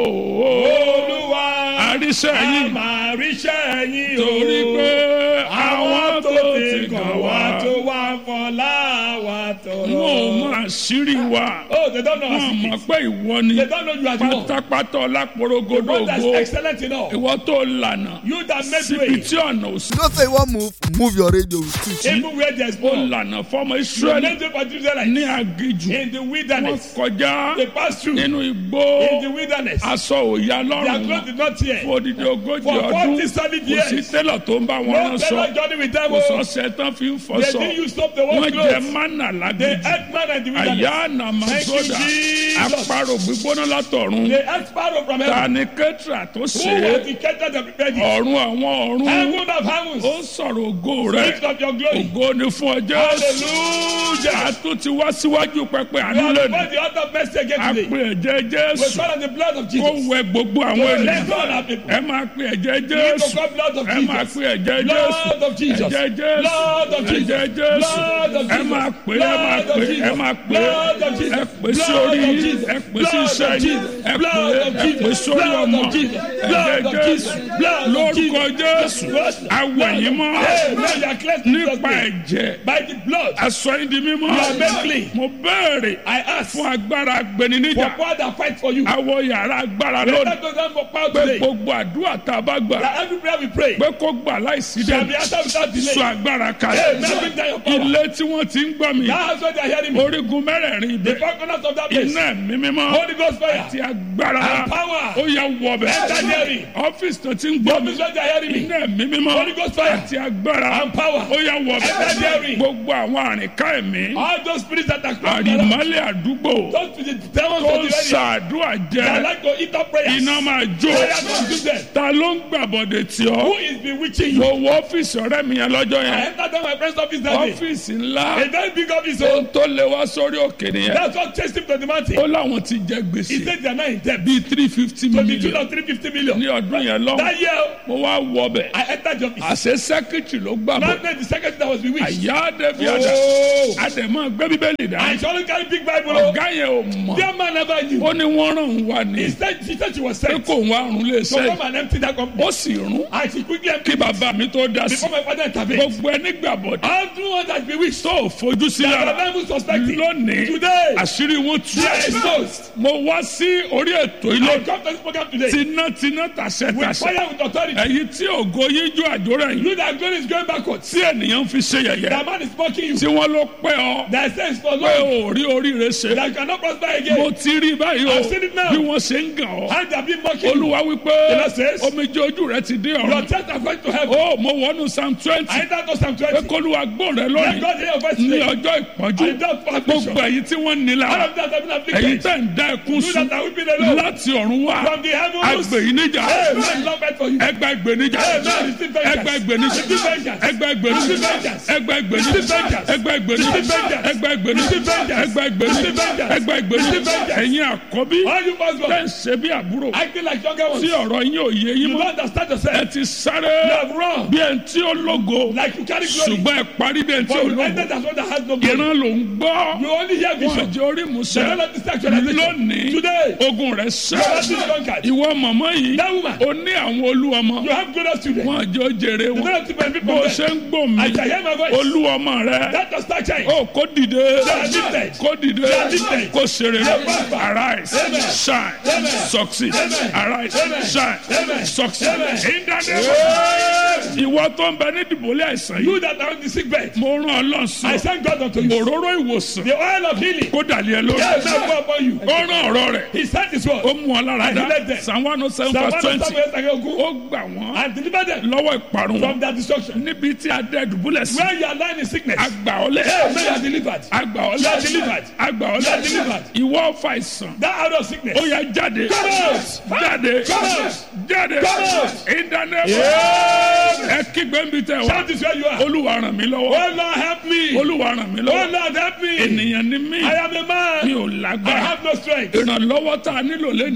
olúwa àríṣẹ́ a yìí máa ríṣẹ́ yín o. torí pé àwọn tó ti kàn wá tó wá fọlá wa tọrọ. wọn ò mọ àṣírí wa oh they don't know wọn our mọ̀ secret. pé ìwọ ni they don't know you are the one. pátápátá the ọlápòrogodo one that's ògo excellent in all. ìwọ tó lànà you that make síbi way tí ọ̀nà ò sí You don't say you want move, move your radio with it. even where there is ó no. lànà fọmọ you israẹli make way for the Israelites ní agijù in the wọn wilderness. kọjá they pass through nínú igbó in the wilderness. aṣọ òya their lọ́rùn clothes wọn did not tear. fún odidi ogójì For ọdún 40 solid kò sí years. télọ̀ tó ń bá wọn no rán fellow sọ journey with them kò o. sọ́sẹ̀ tán fi ń they fọṣọ didn't use up the wọ́n one jẹ clothes. mánà they lágídí ate man in the wilderness. àyà nàmásódà Thank you, Jesus. àparò gbígbóná látọ̀run they ate sparrow from ta heaven. ni kẹ́tìrà tó who ṣe was é the caterer that prepared it. ọ̀run àwọn ọ̀run heaven of heavens. ó sọ̀rọ̀ ògo rẹ̀ speak of your glory. ògo ni fún ọjọ́ hallelujah. àtún ti wá síwájú pẹpẹ you àánú are lẹ́nu before the altar of mercy again a today. pè ẹ̀jẹ̀ we jésù call on the blood of kó Jesus. wẹ gbogbo àwọn Let ènìyàn go of our people. ẹ máa pè ẹ̀jẹ̀ We need to jésù call blood of ẹ máa Jesus. pè ẹ̀jẹ̀ Blood jésù of Jesus. ẹ̀jẹ̀ jésù Blood of Jesus. ẹ̀jẹ̀ jésù Blood of ẹ Jesus. máa pè ẹ máa Blood of pè ẹ Jesus. máa pè Blood of Jesus. ẹ pè sí Blood orí of yín Jesus. ẹ pè sí Blood of iṣẹ́ yín Jesus. ẹ pè Blood of ẹ pè Jesus. sórí Blood ọmọ of Jesus. ẹ̀jẹ̀ Blood of jésù Jesus. Blood of lórúkọ jésù Blood. awẹ̀ yín mọ́ Hey, now you are cleansed in Jesus' nípa name. ẹ̀jẹ̀ By the blood, aṣọ yín di mímọ́ You are made clean. mo béèrè I ask fún agbára for agbẹniníjà power that fight for you. awọ yàrá agbára Let lónìí that go down for power pé today. gbogbo àdúrà tá a bá gbà That every prayer we pray pé kó gbà láìsí shall be dẹ́nu answered without delay. sọ agbára Hey, kalẹ̀ now bring down your power. ilé tí wọ́n ti ń gbọ́ mi That house where they are hearing me. orígun mẹ́rẹ̀ẹ̀rin The ibẹ̀ four corners of that place. iná ẹ̀mí mímọ́ Holy Ghost fire. àti agbára And power. ó yẹ wọbẹ̀ Enter hearing. ọ́fíìsì tó ti ń The gbọ́ mi office where they are hearing me. iná ẹ̀mí mímọ́ Holy Ghost fire. àti agbára And power. ó yẹ wọbẹ̀ Enter hearing. gbogbo àwọn àrìnká ẹ̀mí All those spirits that are crawling around. àrìmọ́lẹ̀ àdúgbò Those spirits, demons tó of ń the area. ṣàdúrà They jẹ́ like to eat up prayers. iná máa jó Fire consume them. ta ló ń gbàbọ̀dẹ̀ tí ọ́ Who is bewitching you? mo wọ ọ́fíìsì ọ̀rẹ́ mi yẹn lọ́jọ́ I yẹn entered down my friend's office that day. ọ́fíìsì ńlá A very big office. ohun Oh. tó lé wá sórí òkè nìyẹn That's what chased him to the mountain. ó láwọn ti jẹ He gbèsè said they are not in debt. bíi three fifty To the tune million of 350 million. ní ọdún yẹn lọ́wọ́ That year, mo wá wọ bẹ̀ I entered the office. àṣẹ sẹ́kìtì ló gbà bọ̀ Not the secretary that was bewitched. àyà dẹ́bi àdá Oh. àdèmọ́ gbé bíbélì dá I surely carry big Bible. oh. ọ̀gá yẹn ò mọ̀ That man never knew. ó ní wọ́n rán òun wá ní He said, she said she was pé sent. kò ń wá rún lé So sẹ́yìn come and empty that company. ó sì rún And she quickly kí emptied bàbá mi tó dá sí before my father intervened. gbogbo ẹni gbàbọ̀dẹ̀ Everyone that bewitched. tó ò fojú sí That the lára Bible suspected. lónìí Today, àṣírí wọn tú they are exposed. mo wá sí orí ètò ilé I come to this program today tinátiná tàṣẹ with tàṣẹ fire with authority. èyí tí ògo yíjú àjòrò yìí You that glory is going backwards. tí ènìyàn fi ṣe yẹ̀yẹ́ That man is mocking you. tí wọ́n ló pẹ́ ọ That says for pé long. ò rí oríire ṣe That you cannot prosper mo again. ti rí báyìí o I've seen it now. bí wọ́n ṣe ń gàn ọ́ And they have been mocking you. olúwa wípé The Lord says, omijé ojú rẹ ti dé Your ọ̀run tears are going to heaven. ó mo wọnú psalm twenty I enter to Psalm pé 20. kólúwa gbọ́ rẹ Let lónìí God hear your voice ní today. ọjọ́ ìpọ́njú I don't for affliction. gbogbo èyí tí wọ́n ní All lára of that have been èyí afflicted. tẹ́ ń dá ẹkún You sùn that are weeping alone. láti ọ̀run wá From the heavens. agbè yìí níjà Hey, man, love it for you. ẹgbẹ́ ìgbè níjà Amen. Receive vengeance. ẹgbẹ́ ìgbè níjà Receive vengeance. ẹgbẹ́ ìgbè níjà Receive vengeance. ẹgbẹ́ ìgbè níjà Receive vengeance. ẹgbẹ́ ìgbè níjà Receive vengeance. ẹgbẹ́ ìgbè níjà Receive vengeance. ẹgbẹ́ ìgbè níjà Receive vengeance. ẹgbẹ́ ìgbè Receive níjà vengeance. ẹ̀yin àkọ́bí All you first tẹ́ born. ń ṣe bí àbúrò Acting like younger ones. tí You ọ̀rọ̀ yín ò yé yín don't mọ́ understand ẹ yourself. ti sáré You have run. bí ẹni tí ó lógo Like you carry glory. ṣùgbọ́n ẹ parí bí ẹni tí But ó you lógo entered as one that has no glory. ìran ló ń gbọ́ You only hear wọn vision. jẹ́ orí The musẹ́ Lord of this actualization. lónìí Today, ogun rẹ̀ your sẹ́ battle is conquered. ìwọ màmá yìí That woman. ó ní àwọn olú ọmọ You have glorious children. wọn jẹ́ ó jèrè The wọn Lord of the benefit bó o from ṣe them. ń gbò mí I shall hear my voice. olú ọmọ rẹ That does start shine. ó kó dìde are lifted. kó dìde They are lifted. kó ṣeré They are prosper. arise Amen. shine Amen. succeed Amen. arise Amen. shine Amen. succeed Amen. in the name Yes. of ìwọ tó ń bẹ ní dìbòlẹ́ àìsàn yìí You that are on the sick bed. mo rán ọ I lọ́sàn thank God unto you. òróró ìwòsàn The oil of healing. kó dàlẹ́ ẹ lórí Yes, now go upon you. ó rán ọ̀rọ̀ rẹ̀ He sent his word. ó mú ọ lára And he dá led them. psalm one oh seven Psalm verse 107 twenty verse 20. ó gbà wọ́n And deliver them lọ́wọ́ ìparun from wọn their destruction. níbi tí adé dùbúlẹ̀ sí Where you are lying in sickness. àgbà ọlẹ́ Hey, may you are delivered. àgbà You ọlẹ́ are delivered. àgbà You are ọlẹ́ delivered. ìwọ ọ̀fà ìsàn That out of sickness. ó yá jáde Come out. jáde Come out. jáde Come out. ìdáná Yes. ẹ kígbe ń bi tẹ wá Shout this where you are. olúwa ràn mí lọ́wọ́ Oh Lord, help me. Oh olúwa ràn mí lọ́wọ́ Lord, help me. ènìyàn ni mí I am a mi man. ò I lágbára have no strength. ìrànlọ́wọ́ tá a nílò lẹ́nìí The kind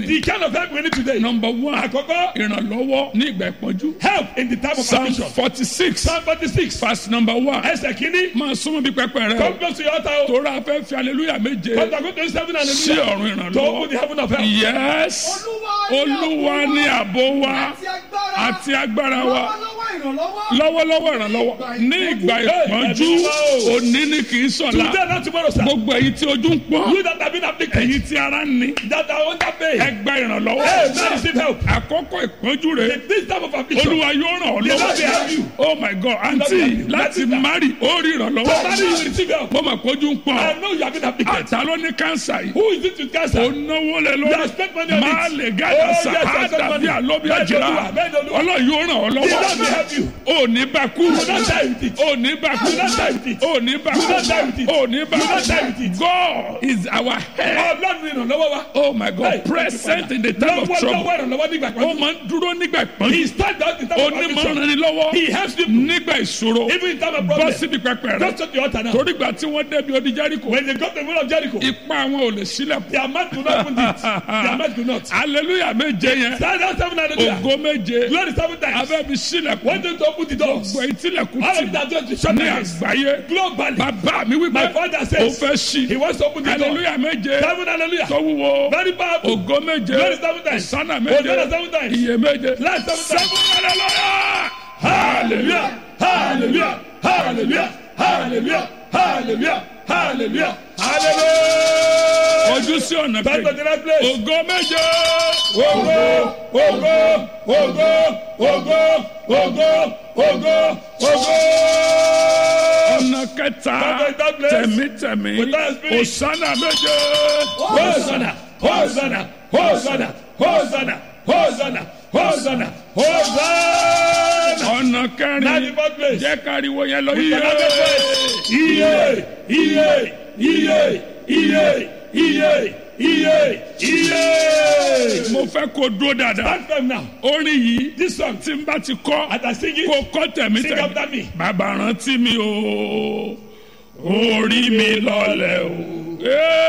of help we need today. number one Àkọ́kọ́, ìrànlọ́wọ́ ní ìgbà ìpọ́njú help in the time of psalm affliction. forty six Psalm forty-six. verse number one Ẹsẹ̀ kìíní. máa súnmọ́ bí pẹpẹ rẹ o Come close to your altar o. tóra fẹ́ fi hallelujah méje Come to go to seven and sí ọ̀run To open the ìrànlọ́wọ́ heaven of help. yes olúwa ní àbò wa àti agbára wa lọ́wọ́lọ́wọ́ ìrànlọ́wọ́ ní ìgbà ìpọ́njú òní ni kì í sọ̀la Today not tomorrow sir. gbogbo èyí tí ojú ń pọ́n You that have been afflicted. èyí tí ara ń ní That are under pain. ẹ gba ìrànlọ́wọ́ Hey, man receive help. àkọ́kọ́ ìpọ́njú rẹ In this time of affliction. olúwa yóò ràn ọ́ The Lord will help lọ́wọ́ you. oh my god àǹtí láti mari ó rí To marry you ìrànlọ́wọ́ will receive help. mo mà kójú ń pọ́n I know you have been afflicted. àtà ló ní kánsà yìí Who is it with cancer? ó náwó lé You lórí have spent money on it. máa lè Oh, gàdá yes, sá I spent àdàbí money. àlóbi Bẹ́ẹ̀ ni àjìrà Olúwa, bẹ́ẹ̀ ni Olúwa. ọlọ́run yóò ràn ọ́ The Lord will lọ́wọ́ help you. ò ní bá kú You will not die with it. ò ní bá kú You will not die with it. ò ní bá You will not die with kú it. ò ní bá You will not die with kú it. God is our head Ọlọ́run ni ìrànlọ́wọ́ wa. oh my God Hey, present in the time of Lọ́wọ́ trouble lọ́wọ́ ìrànlọ́wọ́ nígbà ó kan. máa ń dúró nígbà He ìpọ́njú stand out in time of affliction. onímọ̀ràn ni lọ́wọ́ He helps people. nígbà ìṣòro Even in time of bọ́ problem. síbi pẹpẹ rẹ Just to the altar now. torí gbà tí wọ́n débi odi Jẹ́ríkò When they got the wheel of Jericho. ipa àwọn ò lè sílẹ̀kùn Their mouth could not open it. Their mouth could not. hallelujah méje yẹn Stand out seven hallelujah. ògo méje Glory seven times. abẹ́bi sílẹ̀kùn When they to open the doors. gbọ́ ìtìlẹ̀kùn All tì of that just to shut ní their eyes. àgbáyé Globally. bàbá mi wípé My father ó says fẹ́ ṣí he wants to open the door. hallelujah méje Seven hallelujah. tó wúwo Very powerful. ògo méje Glory seven times. sánà Hosanna méje seven times. iye méje Life seven times. hallelujah Hallelujah. Hallelujah. Hallelujah. Hallelujah. Hallelujah. Hallelujah. Hallelujah. ojú sí ọ̀nà Back to kejì the right place. ògo méje Ogo, ogo, ogo, ogo, ogo, ogo, ogo. ọ̀nà kẹta Back to that place. tẹ̀mítẹ̀mí With that spirit. òsánà méje Hosanna, Hosanna, Hosanna, Hosanna, Hosanna, Hosanna, Hosanna. ọ̀nà Now the kẹrin fourth place. jẹ́ káriwo yẹn lọ With yíyé another place. Iye, iye, iye, iye, iye, iye, iye. mo fẹ́ kó dúró dáadáa Stand firm now. orin yìí This song, tí n bá ti kọ́ as I sing it, kó kọ́ Sing after me. tẹ̀mítẹ̀mí bàbá rántí mi o orí mi lọlẹ̀ o. Ee,